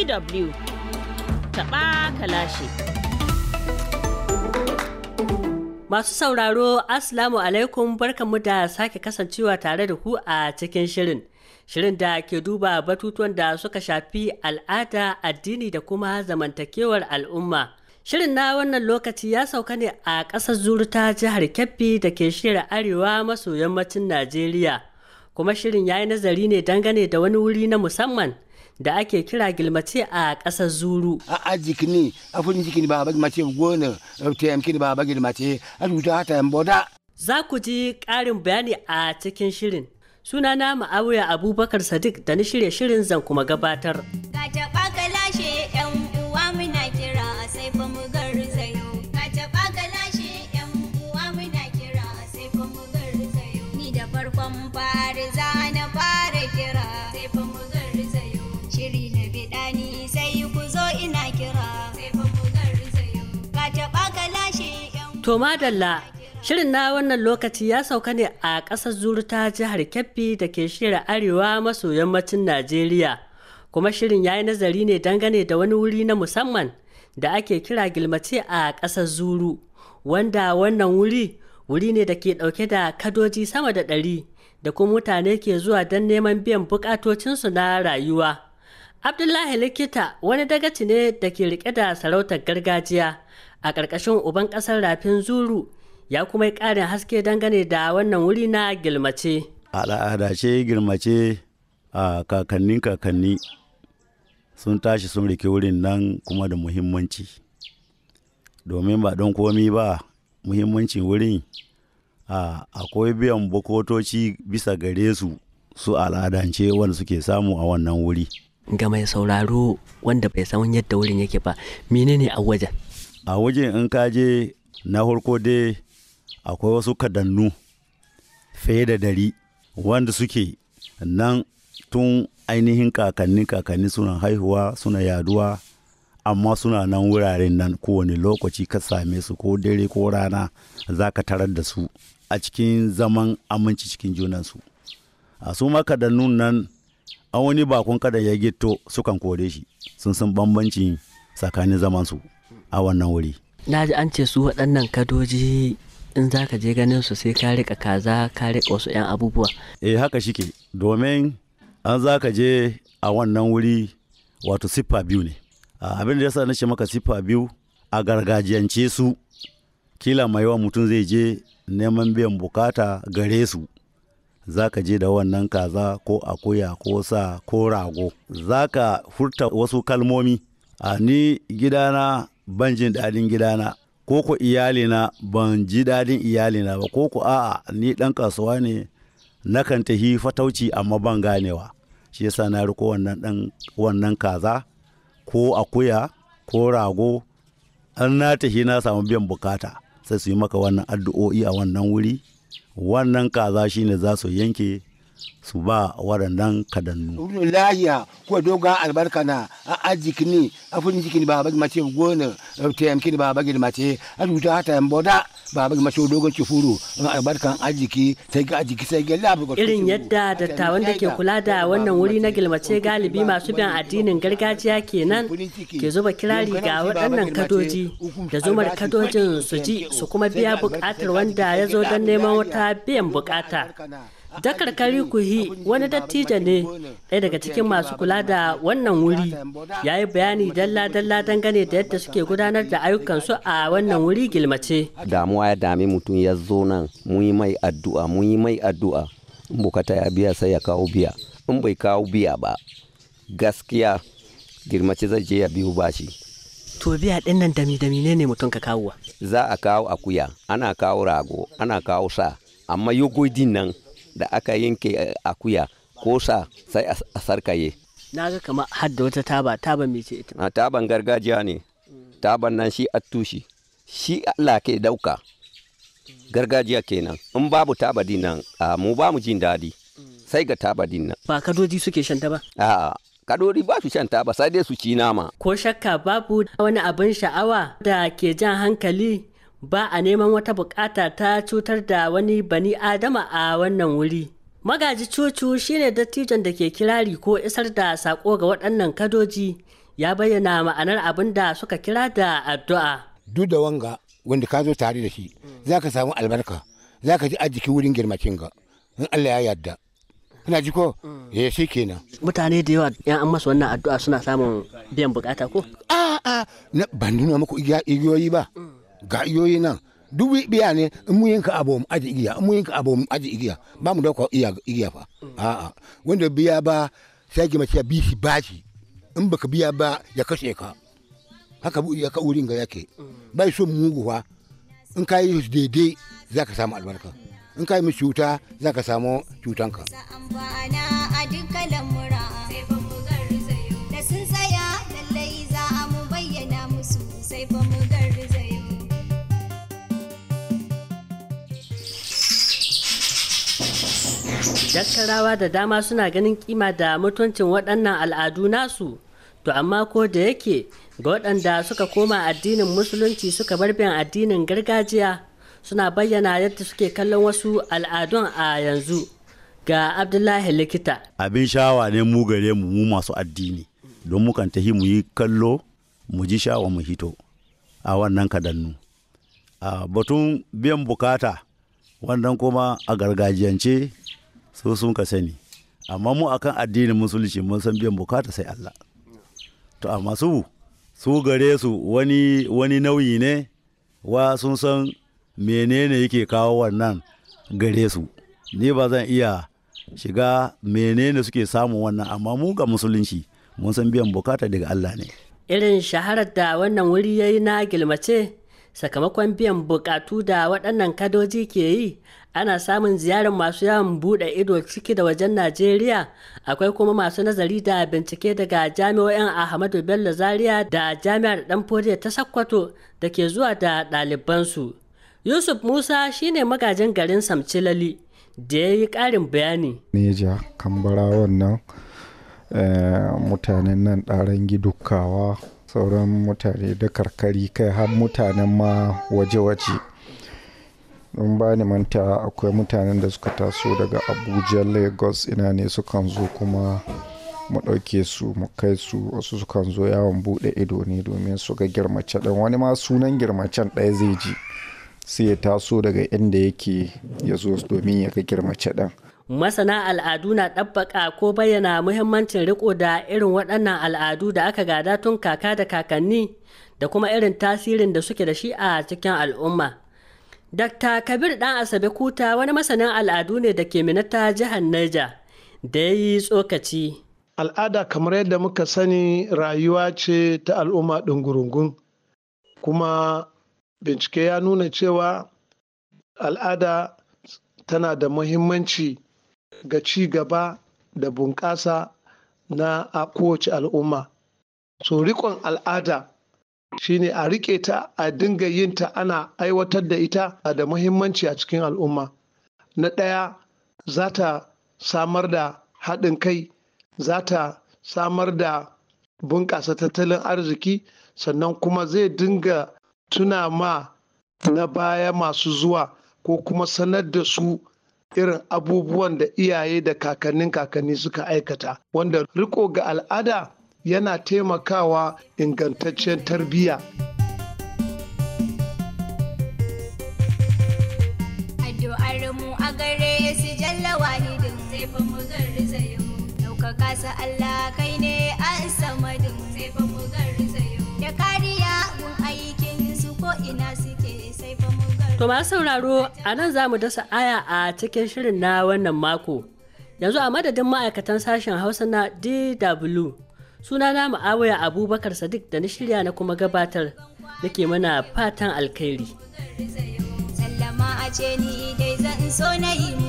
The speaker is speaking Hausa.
DW taɓa kalashi. Masu sauraro, Assalamu alaikum barkanmu da sake kasancewa tare da ku a cikin shirin. Shirin da ke duba batutuwan da suka shafi al'ada, addini da kuma zamantakewar al'umma. Shirin na wannan lokaci ya sauka ne a ƙasar Zuru ta jihar Kebbi da ke shirya arewa maso yammacin Najeriya. Kuma shirin ya yi nazari ne dangane da wani wuri na musamman da ake kira gilmace a ƙasar Zuru. a jikini a fudin jikini ba bagi mace gona ta yamkini ba bagi mace a tuta hata yan boda Za ku ji ƙarin bayani a cikin shirin. Sunana Ma'awiya Abubakar Sadiq da ni shirya shirin zan kuma gabatar. Ka taɓa ka lashe ‘yan uwa muna kira sai fa mu garzayo. Ka taɓa ka lashe ‘yan uwa muna kira sai fa mu garzayo. Ni da farkon fari za na fara kira sai fa mu garzayo. Shiri na biɗani sai ku zo ina kira sai fa mu garzayo. Ka taɓa ka lashe ‘yan To madalla, shirin na wannan lokaci ya sauka ne a ƙasar Zuru ta jihar Kebbi da ke shirya arewa maso yammacin Najeriya. Kuma shirin ya yi nazari ne dangane da wani wuri na musamman da ake kira gilmace a ƙasar Zuru, wanda wannan wuri wuri ne da ke ɗauke da kadoji sama da ɗari da kuma mutane ke zuwa don neman biyan buƙatocinsu na rayuwa. Abdullahi Likita wani dagaci ne da ke rike da sarautar gargajiya a ƙarƙashin uban ƙasar Rafin Zuru ya kuma yi ƙarin haske dangane da wannan wuri na gilmace. al'ada ce girmace a kakannin kakanni sun tashi sun rike wurin nan kuma da muhimmanci domin ba don komi ba muhimmancin wurin a akwai biyan bukotoci bisa gare su su al'adance wanda suke samu a wannan wuri Ga mai sauraro wanda bai san yadda wurin yake ba, menene a wajen? a wajen in ka je na farko dai akwai wasu kadannu fiye da dari wanda suke nan tun ainihin kakanni kakanni suna haihuwa suna yaduwa amma suna nan wuraren nan kowane lokaci ka same su ko dare ko rana za ka tarar da su a cikin zaman aminci cikin junansu a su makadannun nan an wani bakon kada ya gito sukan kore shi sun san bambancin tsakanin zamansu a wannan wuri Na ji an ce su waɗannan kadoji in za ka je ganin su sai ka riƙa kaza ka riƙa wasu 'yan abubuwa. eh haka shike domin an za ka je a wannan wuri wato siffa biyu ne A abin da yasa na ce maka siffa biyu a gargajiyance su kila mai yawan mutum zai je neman biyan bukata gare su za ka je da wannan kaza ko akuya ko sa ko rago za ka furta wasu kalmomi a ni gidana ban jin daɗin gidana ko ko iyalina ban ji daɗin iyalina ba ko ko a'a ni ɗan kasuwa ne nakan tafi fatauci amma ban ganewa shi yasa na riko wannan ɗan wannan kaza ko akuya ko rago an na tafi na samu biyan bukata sai su yi maka wannan addu'o'i a wannan wuri wannan kaza shine za su yanke su ba waɗannan kadannu wurin lahiya ko dogon albarka na a jikini a fudin jikini ba bagi mace gona ta yamkini ba bagi mace a tuta hata yan boda ba bagi mace dogon cifuru in albarkan ajiki sai ga ajiki sai ga lafi Irin yadda dattawan da ke kula da wannan wuri na gilmace galibi masu bin addinin gargajiya kenan ke zuba kirari ga waɗannan kadoji da zumar kadojin su ji su kuma biya buƙatar wanda ya zo don neman wata biyan buƙata. Dakar Kari Kuhi wani dattijo ne ɗaya daga cikin masu kula da wannan wuri ya yi bayani dalla-dalla dangane da yadda suke gudanar da ayyukansu a wannan wuri gilmace. damuwa ya dame mutum ya zo nan mun yi mai addu'a mun yi mai addu'a in bukata ya biya sai ya kawo biya in bai kawo biya ba gaskiya girmace zai je ya biyu bashi To biya ɗin nan dami-dami ne ne mutum ka kawowa. za a kawo akuya ana kawo rago ana kawo sa amma yogodin nan da aka yanke eh, akuya ko sa sai a a sarkaye Na ga kamar har da wata taba, taba mai ce ita. a taban gargajiya ne taban nan shi attushi shi Allah ke dauka gargajiya kenan in babu taba din nan a mu ba mu jin daɗi sai ga taba din nan Ba kadoji suke shan ta ba. a kadori ba su shan taba sai dai su ci nama Ko shakka babu wani abin sha'awa da ke jan hankali ba a neman wata bukata ta cutar da wani bani adama a wannan wuri. Magaji cucu shine dattijon da ke kirari ko isar da sako ga waɗannan kadoji ya bayyana ma'anar abin da suka kira da addu'a. duk da wanga wanda ka zo tare da shi za ka samu albarka za ka ji arziki wurin girmacin ga in Allah ya yarda kana ji ko eh shi kenan Mutane da yawa yan an masu wannan addu'a suna samun biyan bukata ko? a a na ban nuna muku igiya- igiyoyi ba ga igiyoyi nan duk biya ne in mu yanka abu mu aji igiya in mu yanka abu mu aji igiya ba mu dauka iya igiya fa a a wanda biya ba sai ki mace bi shi bashi in baka biya ba ya kashe ka haka bu ya ka wurin ga yake bai so mugu fa in ka yi daidai za ka samu albarka in ka yi mishi cuta za ka samu cutanka sa amfana a dukkan lamura sai fa mu garzayo da sun tsaya lallai za a mu bayyana musu sai fa mu garzayo Daskarawa da dama suna ganin kima da mutuncin waɗannan al'adu nasu, to amma ko da yake ga waɗanda suka koma addinin musulunci suka bar bin addinin gargajiya suna bayyana yadda suke kallon wasu al'adun a yanzu. Ga Abdullahi Likita, abin shawa ne mu gare mu mu masu addini don mukan tahi mu yi kallo mu ji shawa mu hito a wannan kadannu a batun biyan bukata wannan kuma a gargajiyance su sun ka sani amma mu akan addinin musulunci mun san biyan bukata sai Allah to amma su su gare su wani wani nauyi ne wa sun san menene yake kawo wannan gare su ni ba zan iya shiga menene suke samun wannan amma mu ga musulunci mun san biyan bukata daga Allah ne irin shaharar da wannan wuri ya yi na gilmace sakamakon biyan bukatu da waɗannan kadoji ke yi ana samun ziyarar masu yawon buɗe ido ciki da wajen najeriya akwai kuma masu nazari da bincike daga jami'o'in ahmadu bello zaria da jami'ar danfodiya ta sakkwato da ke zuwa da ɗalibansu yusuf musa shine magajin garin samcilali da ya yi ƙarin bayani neja kambara wannan eh, mutanen nan ɗaran gidukawa sauran mutane da karkari kai har mutanen ma waje-waje don ba ni manta akwai mutanen da suka taso daga abuja lagos ina ne sukan zo kuma mu ɗauke su mu kai su wasu sukan zo yawon buɗe ido ne domin su ga girmace ɗan wani ma sunan girmacen ɗaya zai ji sai ya taso daga inda yake ya zo domin ya ga girmace ɗan masana al'adu na ɗabbaƙa ko bayyana muhimmancin riko da irin waɗannan al'adu da aka gada tun kaka da kakanni da kuma irin tasirin da suke da shi a cikin al'umma. Dr. Kabir ɗan Asabe Kuta wani masanin al'adu ne da ke minata jihar Niger da ya yi tsokaci. al'ada kamar yadda muka sani rayuwa ce ta al'umma ɗungurungun kuma bincike ya nuna cewa al'ada tana da muhimmanci ga ci gaba da bunƙasa na a kowace al'umma so riƙon al'ada shine a riƙe ta a dinga yin ta ana aiwatar da ita a da muhimmanci a cikin al'umma na ɗaya za ta samar da haɗin kai za ta samar da bunƙasa tattalin arziki sannan kuma zai dinga tuna ma na baya masu zuwa ko kuma sanar da su irin abubuwan da iyaye da kakannin kakanni suka aikata wanda riko ga al'ada yana taimakawa ingantaccen tarbiyya addu'ar mu a gare su jalla wahidin sai fa mu garzayo ɗaukaka sa Allah kai ne an samadin sai fa mu garzayo da kariya gun aikin su ko ina suke sai fa mu garzayo To masu sauraro a nan za mu dasa aya a cikin shirin na wannan mako. Yanzu a madadin ma'aikatan sashen Hausa na DW sunana Ma'awaya Abubakar Sadiq da na shirya na kuma gabatar nake mana fatan alkhairi. sallama a ce ni dai zan so na yi